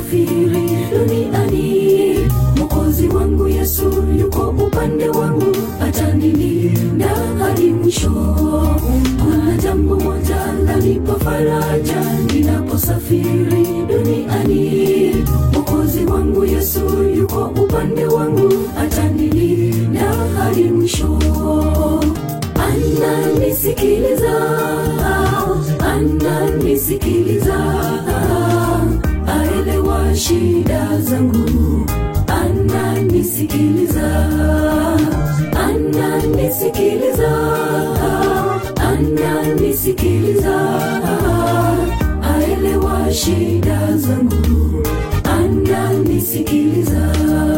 ninaposafiri duniani. Mwokozi wangu Yesu yuko upande wangu, atanilinda hadi mwisho. Kuna jambo moja lanipa faraja ninaposafiri duniani. Mwokozi wangu Yesu yuko upande wangu, atanilinda hadi mwisho. Ananisikiliza, ananisikiliza, aelewa shida zangu, ananisikiliza, ananisikiliza, ananisikiliza, aelewa shida zangu, ananisikiliza.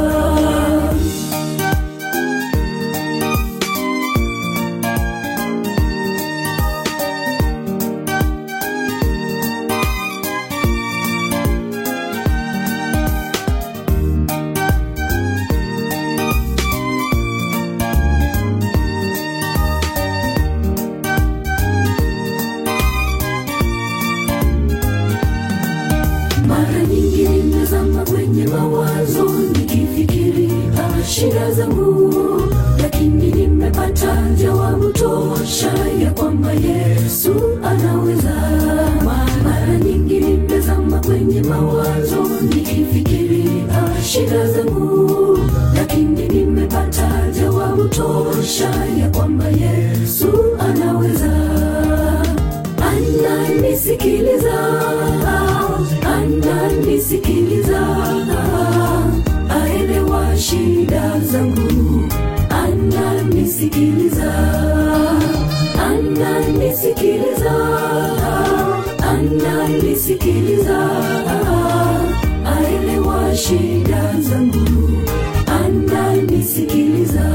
Mara nyingi nimezama kwenye mawazo nikifikiri ah, shida zangu, lakini nimepata jawabu tosha ya kwamba Yesu anaweza. Mara nyingi nimezama kwenye mawazo nikifikiri ah, shida zangu, lakini nimepata jawabu tosha ya kwamba Yesu anaweza ananisikiliza, ananisikiliza, aelewa shida zangu, ananisikiliza, ananisikiliza, ananisikiliza, aelewa shida zangu, ananisikiliza.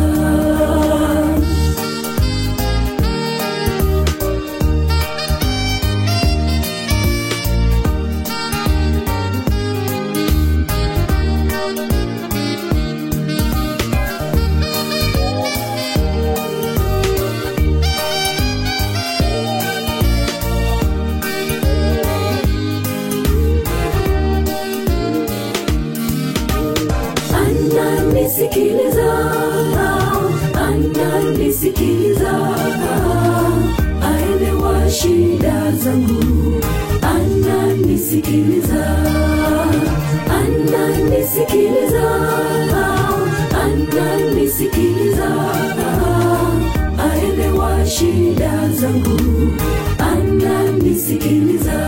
ananisikiliza, ananisikiliza, aelewa shida zangu, ananisikiliza, ananisikiliza, ananisikiliza, aelewa shida zangu, ananisikiliza,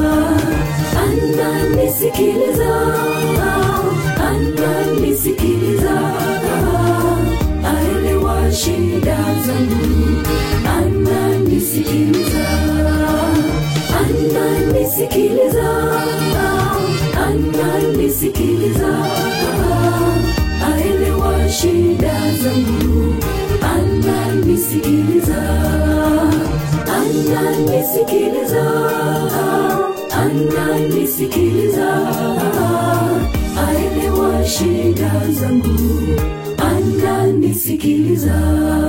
ananisikiliza, ananisikiliza, aelewa shida zangu, ananisikiliza, ananisikiliza, ananisikiliza, aelewa shida zangu, ananisikiliza, ananisikiliza, ananisikiliza, aelewa shida zangu, ananisikiliza.